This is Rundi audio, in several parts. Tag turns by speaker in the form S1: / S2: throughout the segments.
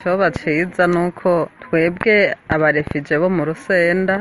S1: icyoba cyiza ni uko twebwe abarefije bo mu rusenda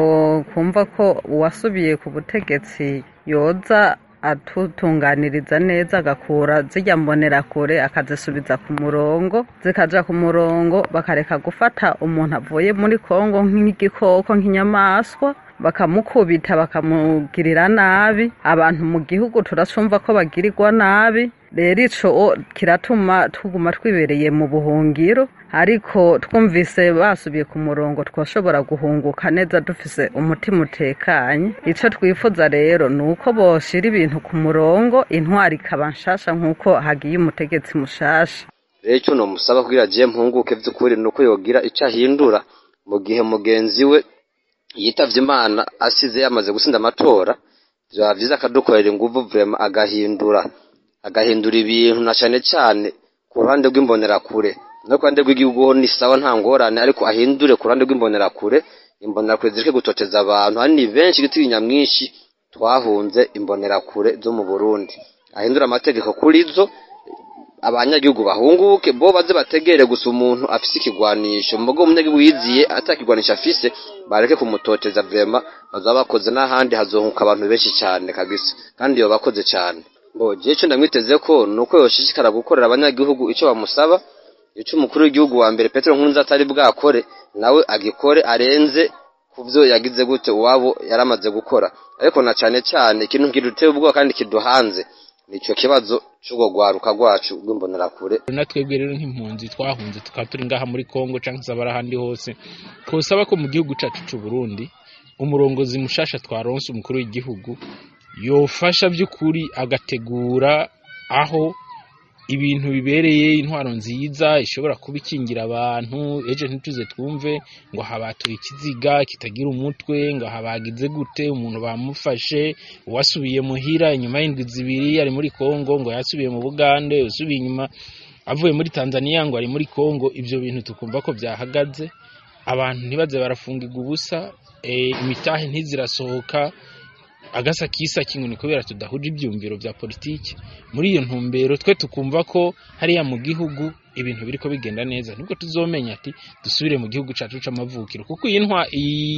S1: kumva ko uwasubiye ku butegetsi yoza atutunganiriza neza agakura zijya mbonerakure akazisubiza ku murongo zikaja ku murongo bakareka gufata umuntu avuye muri kongo nk'igikoko nk'inyamaswa bakamukubita bakamugirira nabi abantu mu gihugu turacumva ko bagirirwa nabi rero ico kiratuma tuguma twibereye mu buhungiro ariko twumvise basubiye ku murongo twashobora guhunguka neza dufise umutima utekanye ico twifuza rero ni uko boshira ibintu ku murongo intwari ikaba nshasha nk'uko hagiye umutegetsi mushasha
S2: rero icyo nomusaba kugira agiye mpunguke vy'ukuri ni uko yogira ico ahindura mu gihe mugenzi we yitavye imana asize yamaze gutsinda amatora vyaba vyiza akadukorera inguvu vrema agahindura agahindura ibintu na cane cane ku ruhande rw'imbonerakure no ku ruhande rw'igihugu ho ni sawa nta ngorane ariko ahindure ku ruhande rw'imbonerakure imbonerakure zireke gutoteza abantu hari ni benshi igiti nyamwinshi twahunze imbonerakure zo mu burundi ahindura amategeko kuri zo abanyagihugu bahunguke bo baze bategere gusa umuntu afise ikigwanisho mugo umunyagihugu yiziye atakigwanisho afise bareke kumutoteza vrema bazaba bakoze n'ahandi hazohunka abantu benshi cyane kabisa kandi yo bakoze cyane bo je ico ndamwiteze ko nuko yoshishikara gukorera abanyagihugu ico bamusaba ico umukuru w'igihugu wa mbere Petero Nkurunziza atari bwakore nawe agikore arenze kuvyo yagize gute uwabo yaramaze gukora ariko na cane cyane ikintu kiduteye ubwoba kandi kiduhanze nico kibazo c'ubwo rwaruka rwacu rw'imbonerakure
S3: natwebwe rero nk'impunzi twahunze tukaba turi ngaha muri kongo canke se abari ahandi hose twosaba ko mu gihugu cacu c'u Burundi umurongozi mushasha twaronse umukuru w'igihugu yofasha by'ukuri agategura aho ibintu bibereye intwaro nziza ishobora kuba ikingira abantu ejo ntituze twumve ngo habatuye ikiziga kitagira umutwe ngo habagize gute umuntu bamufashe uwasubiye muhira inyuma y'indwi zibiri ari muri kongo ngo yasubiye mu bugande usubiye inyuma avuye muri tanzania ngo ari muri kongo ibyo bintu tukumva ko byahagaze abantu ntibaze barafungirwa ubusa imitahe ntizirasohoka agasa kisa kingu ni kubera tudahuje ibyumviro bya politiki muri iyo ntumbero twe tukumva ko hariya mu gihugu ibintu biriko bigenda neza nibwo tuzomenya ati dusubire mu gihugu cacu c'amavukiro kuko iyi ntwa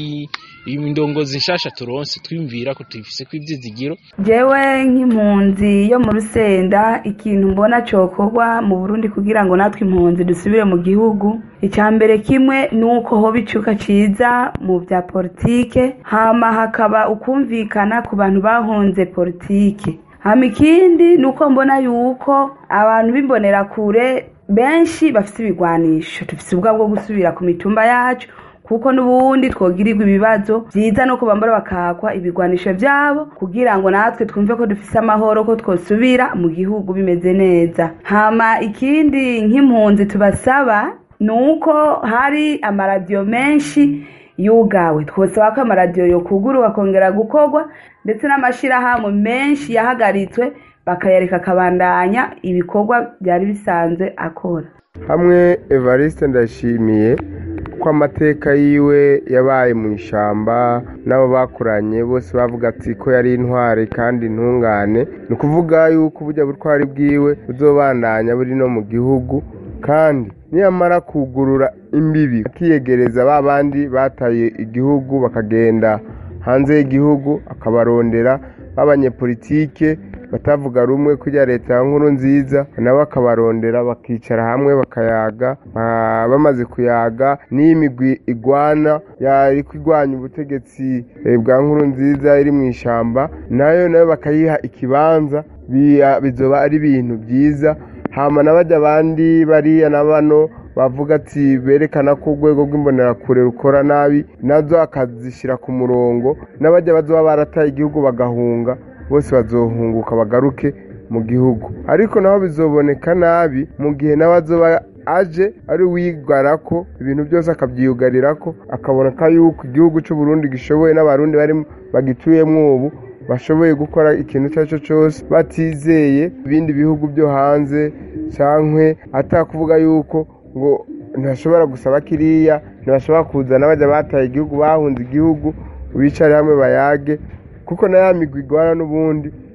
S3: iyi ndongozi nshasha turonse twimvira ko tuyifise kw'ivyizigiro
S4: jewe nk'impunzi yo mu rusenda ikintu mbona cokorwa mu burundi kugira ngo natwe impunzi dusubire mu gihugu icya mbere kimwe ni uko hoba icuka ciza mu bya politike hama hakaba ukumvikana ku bantu bahunze politike hama ikindi ni uko mbona yuko abantu b'imbonerakure benshi bafite ibigwanisho dufite ubwa bwo gusubira ku mitumba yacu kuko n'ubundi twogirirwa ibibazo byiza no kubambara bakakwa ibigwanisho byabo kugira ngo natwe twumve ko dufite amahoro ko twosubira mu gihugu bimeze neza hama ikindi nk'impunzi tubasaba ni uko hari amaradiyo menshi yugawe twosaba ko amaradiyo yokugurwa akongera gukorwa ndetse n'amashyirahamwe menshi yahagaritswe bakayareka akabandanya ibikorwa byari bisanzwe akora
S5: hamwe evariste ndashimiye ko amateka yiwe yabaye mu ishyamba n'abo bakuranye bose bavuga ati ko yari intwari kandi intungane ni ukuvuga yuko ubujya butwari bwiwe buzobandanya buri no mu gihugu kandi niyamara kugurura imbibi akiyegereza ba bandi bataye igihugu bakagenda hanze y'igihugu akabarondera b'abanyepolitike batavuga rumwe kujya leta ya nkuru nziza nabo akabarondera bakicara hamwe bakayaga bamaze kuyaga n'iyi migwi igwana yari kurwanya ubutegetsi bwa nkuru nziza iri mu ishyamba nayo nayo bakayiha ikibanza bizoba ari ibintu byiza hama n'abajya abandi bariya na bano bavuga ati berekana ko urwego rw'imbonerakure rukora nabi nazo akazishyira ku murongo n'abajya bazoba barataye igihugu bagahunga bose bazohunguka bagaruke mu gihugu ariko naho bizoboneka nabi mu gihe nawe azoba aje ari uwigara ko ibintu byose akabyiyugarira ko akaboneka yuko igihugu cy'u Burundi gishoboye n'abarundi bari bagituyemo ubu bashoboye gukora ikintu icyo ari cyo cyose batizeye ibindi bihugu byo hanze cyangwa atakuvuga yuko ngo ntashobora gusaba kiriya ntibashobora kuzana bajya bataye igihugu bahunze igihugu bicare hamwe bayage kuko na ya migwi igwana n'ubundi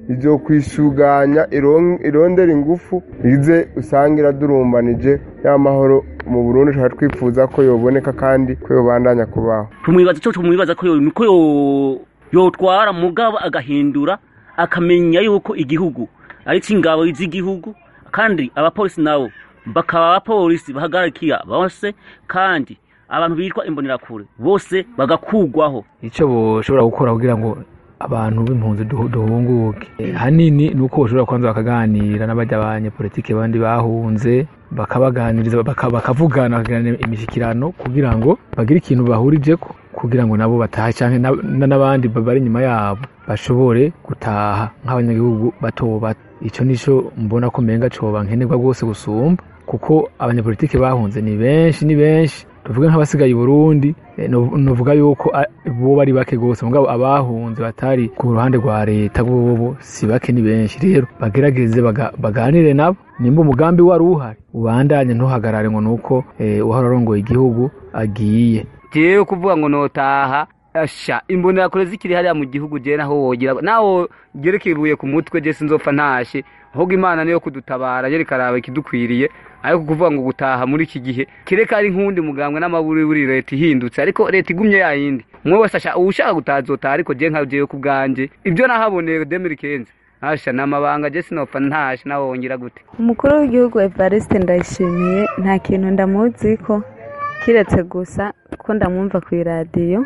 S5: izokwisuganya iron- irondera ingufu ize usanga iradurumbanije y'amahoro mu burundi tukaba twifuza ko yoboneka kandi ko yobandanya kubaho
S6: tumwibaza cyo tumwibaza ko yo ko yo yotwara mugabo agahindura akamenya yuko igihugu ari cy'ingabo z'igihugu kandi abapolisi nabo bakaba abapolisi bahagarikiya bose kandi abantu bitwa imbonerakure bose bagakugwaho
S7: icyo boshobora gukora kugira ngo abantu b'impunzi duhu- duhunguke Eh, hanini ni uko bashobora kubanza bakaganira n'abajya abanyepolitike bandi bahunze bakabaganiriza baka- bakavugana bakagirana imishyikirano kugira ngo bagire ikintu bahurijeko kugira ngo nabo batahe cyangwa na- na- n'abandi bari inyuma yabo bashobore gutaha nk'abanyagihugu bato bato icyo nicyo mbona ko menga coba nkenerwa rwose gusumba kuko abanyepolitike bahunze ni benshi ni benshi tuvuge nk'abasigaye i burundi eh, no- novuga yuko a- bo bari bake rwose mugabo abahunze batari ku ruhande rwa leta bobo si bake ni benshi rero bagerageze baga- baganire nabo nimba umugambi wari uhari ubandanye ntuhagarare ngo nuko eh, uhora arongoye igihugu agiye
S8: jewe kuvuga ngo notaha asha imbonerakure zikiri hariya mu gihugu je naho wogira naho gereka ibuye ku mutwe je sinzopfa ntashe ahubwo imana niyo kudutabara je rikaraba ikidukwiriye ariko kuvuga ngo gutaha muri iki gihe kireka ari nk'uwundi mugambwe n'amaburiburi leta ihindutse ariko leta igumye yayindi umwe wese asha uwushaka gutaha azotaha ariko je nka jewe ku bwanje ibyo nahaboneye demiri kenzi asha ni amabanga je sinopfa ntashe naho wongera gute
S9: umukuru w'igihugu evariste ndayishimiye nta kintu ndamuzi ko kiretse gusa ko ndamwumva ku iradiyo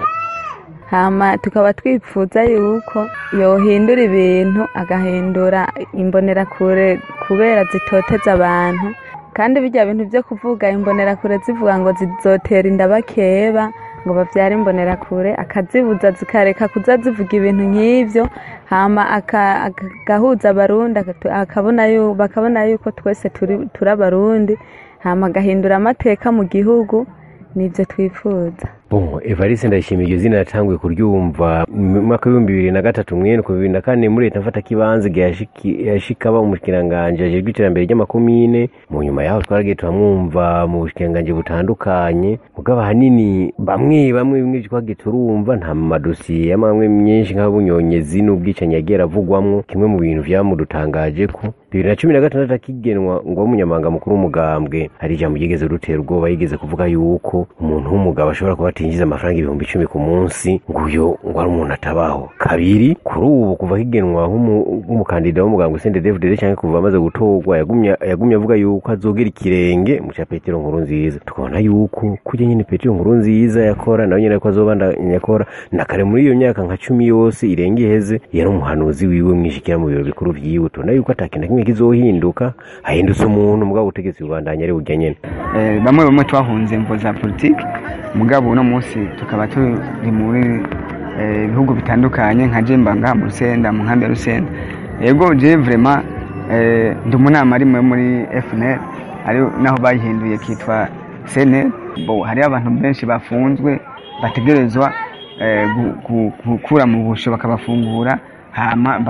S9: hama tukaba twifuza yuko yohindura ibintu agahindura imbonerakure kubera zitoteza abantu kandi bijya bintu byo kuvuga imbonerakure zivuga ngo zizotera inda bakeba ngo babyare imbonerakure akazibuza zikareka kuza zivuga ibintu nk'ibyo hama aka- aka- agahuza abarundi akatu- akabona yu- bakabona yuko twese turi turi abarundi hama agahindura amateka mu gihugu nibyo twifuza
S10: Bon, Evariste ndayishimiye iryo zina natanguye kuryumva mu mwaka w'ibihumbi bibiri na gatatu mwene ku bibiri na kane muri leta mfata kibanza igihe yashiki- yashikaba umushikiranganje ajejwe iterambere ry'amakomine mu nyuma yaho twaragiye turamwumva mu bushikiranganje butandukanye mugabo ahanini bamwe bamwe bimwe twagiye turumva nta madosiye y'amamwe myinshi nk'abunyonyezi n'ubwicanyi yagiye aravugwamwo kimwe mu bintu vyamudutangaje ko bibiri na cumi na gatandatu akigenwa ngo umunyamabanga mukuru w'umugambwe hari ijambo ryigeze rutera ubwoba yigeze kuvuga yuko umuntu w'umugabo ashobora kuba atinjiza amafaranga ibihumbi icumi ku munsi ngo uyo ngo ari umuntu atabaho kabiri kuri ubu kuva higenwa nk'umu- nk'umukandida w'umugambwe sende david cyangwa kuva amaze gutorwa yagumye yagumye avuga yuko azogera ikirenge mu cya petero nkuru nziza tukabona yuko kujya nyine petero nkuru nziza yakora nawe nyine ko azobandanya akora na kare muri iyo myaka nka cumi yose irenga iheze yari umuhanuzi wiwe mwishikira mu biro bikuru vyiwe tubona yuko atakintu na kimwe kizohinduka hahindutse umuntu mugabo ubutegetsi bubandanya ari burya nyene
S11: Eh, bamwe bamwe twahunze imvo za politiki mugabo uno munsi tukaba turi muri eh, bihugu bitandukanye nka jemba ngaha mu rusenda mu nkambi ya rusenda yego je vrema eh, ndi umunama rimwe muri fnl ari naho bayihinduye kitwa cnl bo hariho abantu benshi bafunzwe bategerezwa eh, gu- gu- gukura mu busho bakabafungura hama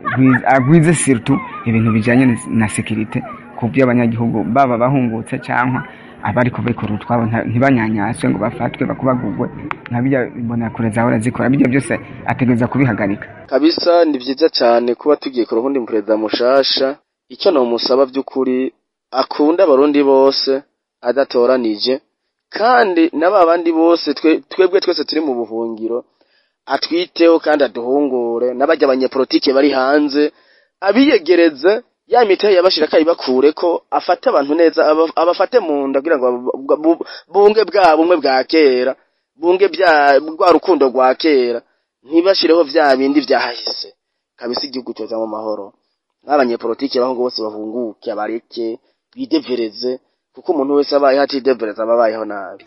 S11: bagwize sirtu ibintu bijanye na sekirite ku by'abanyagihugu baba bahungutse cyangwa abari kubikora utwabo nta- ntibanyanyaswe ngo bafatwe bakubagurwe nka bijya imbonakure zahora zikora bijya byose ategereza kubihagarika
S12: kabisa ni byiza cyane kuba tugiye ku ruhundi perezida mushasha icyo nomusaba by'ukuri akunda abarundi bose adatoranije kandi na ba bandi bose twe- twebwe twese turi mu buhungiro atwiteho kandi aduhungure n'abajya abanyepolitike bari hanze abiyegereze ya miteye yabashira akayibakure ko afate abantu neza aba- abafate mu nda kugira ngo bu- bu- bunge bwa bumwe bwa kera bunge bya rwa rukundo rwa kera ntibashireho vya bindi vyahahise kabisa igihugu cyoza mu mahoro n'abanyepolitike baho ngo bose bahunguke abareke bidevereze kuko umuntu wese abayeho atidevereza aba abayeho nabi